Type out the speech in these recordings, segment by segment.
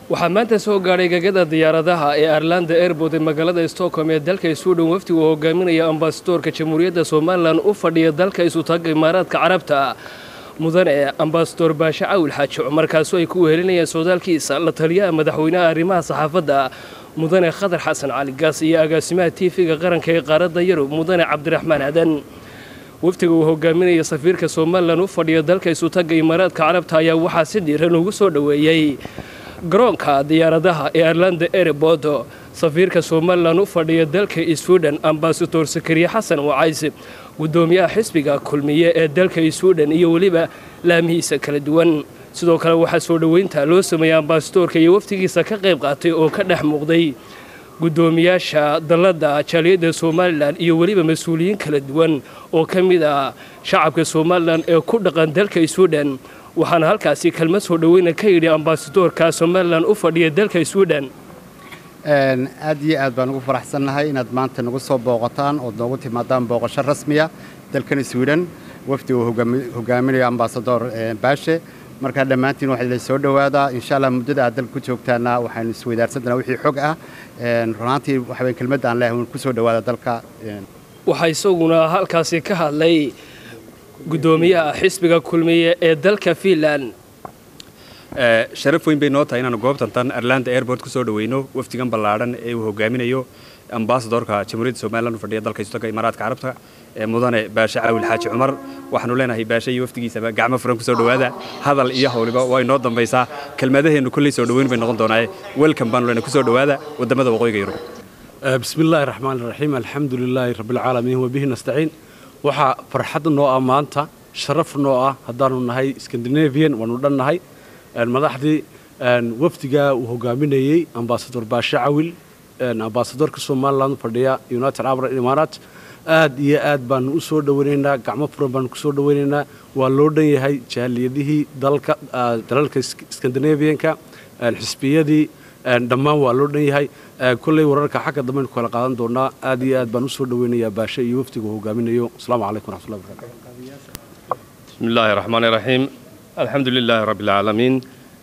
waxaa maanta soo gaadhay gegada diyaaradaha ee arlanda airbord ee magaalada stockholm ee dalka sweden wafdigu uu hogaaminaya ambasadoorka jamhuuriyadda somalilan u fadhiya dalka isutaga imaaraadka carabta mudane ambasador baashe cawil xaaji cumar kaasoo ay ku wehelinayaan sodaalkiisa la taliyaha madaxweynaha arrimaha saxaafadda mudane khadar xasan cali gaas iyo agaasimaha tiifiga qaranka ee qaaradda yurub mudane cabdiraxmaan adan wafdiga uu hogaaminaya safiirka somalilan u fadhiya dalka isutaga imaaraadka carabta ayaa waxaa si dhiiran ugu soo dhoweeyey garoonka diyaaradaha ee arlanda airbord safiirka somalilan u fadhiya dalka sweden ambasador sakariye xasan wacays gudoomiyaha xisbiga kulmiye ee dalka sweden iyo weliba laamihiisa kala duwan sidoo kale waxaa soo dhoweynta loo sameeyey ambasadoorka iyo wafdigiisa ka qayb qaatay oo ka dhex muuqday gudoomiyaasha dalladda jaaliyadda somalilan iyo weliba mas-uuliyiin kala duwan oo ka mid ah shacabka somalilan ee ku dhaqan dalka sweden waxaana halkaasi kelmad soo dhoweyna ka yidhi ambasadoorka somalilan u fadhiya dalka sweden aad iyo aad baan ugu faraxsannahay inaad maanta nagu soo booqataan ood noogu timaadaan booqasho rasmiya dalkan sweden wafdi uu hogaaminayo ambasador baashe markaa dhammaantiin waxaa la soo dhowaadaa insha allah muddada aad dalka ku joogtaana waxaynu isweydaarsantanaa wixii xog ah runaantii waxaweyn kelmadda aan leehay ku soo dhowaada dalka waxaa isaguna halkaasi ka hadlay gudoomiyaha xisbiga kulmiye ee dalka fiinland sharaf weyn bay noo tahay inaanu goobtan tan arlanda airbort ku soo dhoweyno wafdigan ballaadhan ee uu hogaaminayo ambasadorka jamhuuriyadda somalilan u fadhiya dalka istoga imaaraadka carabta ee mudane baashe caawil xaaji cumar waxaanu leenahay baashe iyo wafdigiisaba gacmo furan ku soo dhowaada hadal iyo howliba waa inoo dambaysaa kelmadaheennu kolley soo dhoweyn bay noqon doonaaye welcome baanu leenahay ku soo dhowaada waddamada waqooyiga yurub bismi illaahi raxmaan iraxiim alxamdu lilaahi rabbilcaalamiin wabihi nastaciin waxaa farxad noo ah maanta sharaf noo ah haddaanu nahay scandinavian waanu dhannahay madaxdii wafdigaa uu hogaaminayey ambasador baashe cawil ambasadorka somalilan fadhiya united arab imaaraat aad iyo aad baanu u soo dhoweynaynaa gacmo furan baanu kusoo dhoweynaynaa waa loo dhan yahay jaaliyadihii dalka dalalka scandinavianka xisbiyadii dhammaan waa loo dhan yahay kolley wararka xagga dambaynu ku kala qaadan doonaa aad iyo aad baan u soo dhoweynayaa baashe iyo wafdiga uu hogaaminayo asalaamu calaykum waraxmatullahi barakatu bismi illaahi raxmaani raxiim alxamdu lilaahi rabbi alcaalamiin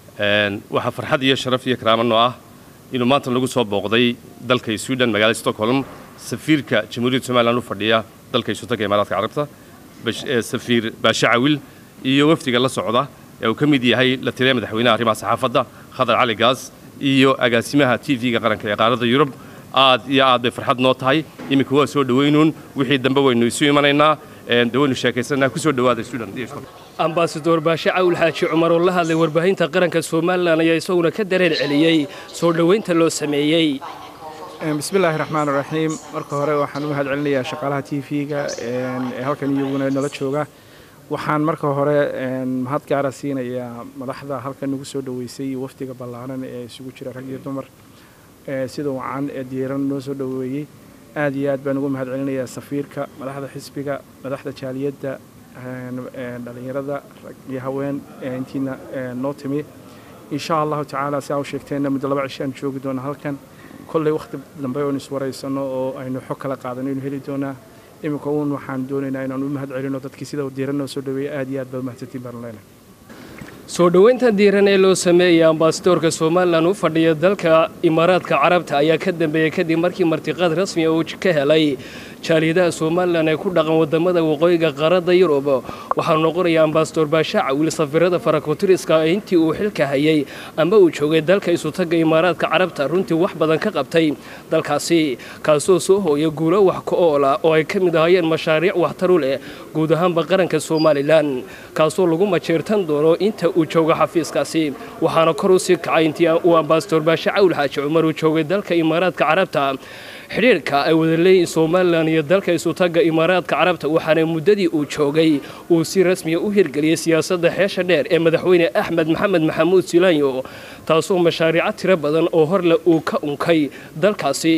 waxaa farxad iyo sharaf iyo karaamo noo ah inuu maanta lagu soo booqday dalka sweden magaalada stockholm safiirka jamhuuriyadda somalilan u fadhiya dalka isutaga imaaraadka carabta safiir baashe cawil iyo wafdiga la socda ee uu ka mid yahay la taliya madaxweynaha arrimaha saxaafadda khadar cali gaas iyo agaasimaha t v-ga qaranka ee qaaradda yurub aad iyo aad bay farxad noo tahay iminka waa soo dhowaynuun wixii dambe waynu isu imanaynaa de waynu sheekaysanaa kusoo dhowaada sweden ambasador baashe cawil xaaji cumar oo la hadlay warbaahinta qaranka somalilan ayaa isaguna ka dareen celiyey soo dhoweynta loo sameeyey bismillaahi raxmaan raxiim marka hore waxaan u mahad celinayaa shaqaalaha t v-ga ee halkan iyaguna nala jooga waxaan marka hore mahad gaara siinayaa madaxda halkan nagu soo dhoweysay wafdiga ballaaran ee isugu jira rag iyo dumar sida wacan ee diiran noo soo dhoweeyey aad iyo aad baan ugu mahad celinayaa safiirka madaxda xisbiga madaxda jaaliyadda dhallinyarada rag iyo haween intiina noo timi insha allahu tacaala si aa u sheegteenna muddo laba cisho aan joogi doona halkan kolley wakhti dambe oon iswaraysano oo aynu xog kala qaadano aynu heli doonaa iminka uun waxaan doonaynaa inaan u mahad celino dadkii sida diiran noo soo dhaweeyay aad iyo aad baad mahadsantiin baan leenahay soo dhoweynta diiran ee loo sameeyey ambasadoorka somalilan u fadhiya dalka imaaraadka carabta ayaa ka dambeeyey kadib markii martiqaad rasmiya uu ka helay jaaliyadaha somalilan ee ku dhaqan wadamada waqooyiga qaaradda yurub waxaanu noqonayaa ambasador baashe cawil safiirada farakotiriska ee intii uu xilka hayay ama uu joogay dalka isutaga imaaraadka carabta runtii wax badan ka qabtay dalkaasi kaasoo soo hooya guulo wax ka oola oo ay ka mid ahaayeen mashaariic waxtaru leh guud ahaanba qaranka somalilan kaasoo lagu majeertan doono inta uu joogo xafiiskaasi waxaana kor u sii kacay intii uu ambasador baashe cawil xaaji cumar uu joogay dalka imaaraadka carabta xidhiirka ay wada leeyihin somalilan iyo dalka isutaga imaaraadka carabta waxaana muddadii uu joogay uu si rasmiya u hirgeliyey siyaasadda xeesha dheer ee madaxweyne axmed maxamed maxamuud silaanyo taasoo mashaariico tiro badan oo horle uu ka unkay dalkaasi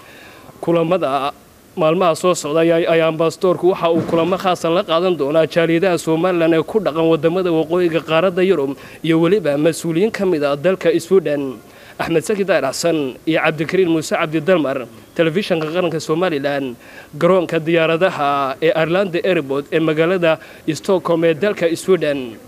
kulamada maalmaha soo socda ayaa ambasadoorku waxa uu kulamo khaasa la qaadan doonaa jaaliyadaha somalilan ee ku dhaqan wadamada waqooyiga qaaradda yurub iyo weliba mas-uuliyiin ka mid a dalka sweden axmed saki daa'ir xasan iyo cabdikariin muuse cabdidalmar telefishanka qaranka somalilan garoonka diyaaradaha ee arlanda airbord ee magaalada stockholm ee dalka sweden